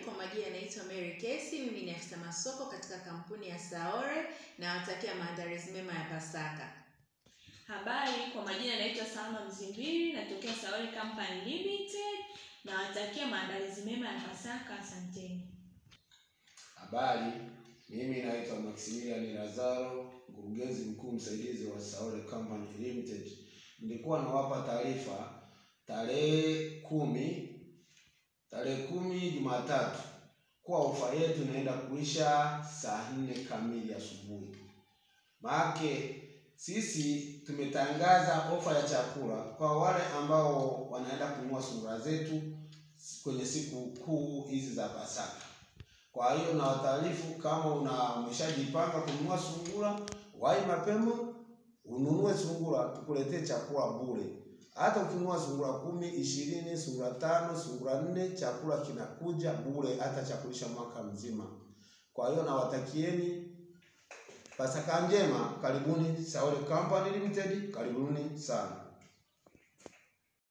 kwa majina naitwa Mary Kesi. Mimi ni afisa masoko katika kampuni ya Saore na watakia maandalizi mema ya Pasaka. Habari, kwa majina naitwa Salma Mzimbiri, natokea Saole Company Limited na watakia maandalizi mema ya Pasaka. Asanteni. Habari, mimi naitwa Maximilian Lazaro, mkurugenzi mkuu msaidizi wa Saole Company Limited. Nilikuwa nawapa taarifa tarehe kumi tarehe kumi Jumatatu kuwa ofa yetu inaenda kuisha saa nne kamili asubuhi. Maake sisi tumetangaza ofa ya chakula kwa wale ambao wanaenda kununua sungura zetu kwenye siku kuu hizi za Pasaka. Kwa hiyo na wataarifu kama una umeshajipanga kununua sungura, wahi mapema ununue sungura, tukuletee chakula bure. Hata ukinunua sungura kumi, ishirini, sungura tano, sungura nne, chakula kinakuja bure, hata cha kulisha mwaka mzima. Kwa hiyo nawatakieni Pasaka njema, karibuni Saole Company Limited, karibuni sana.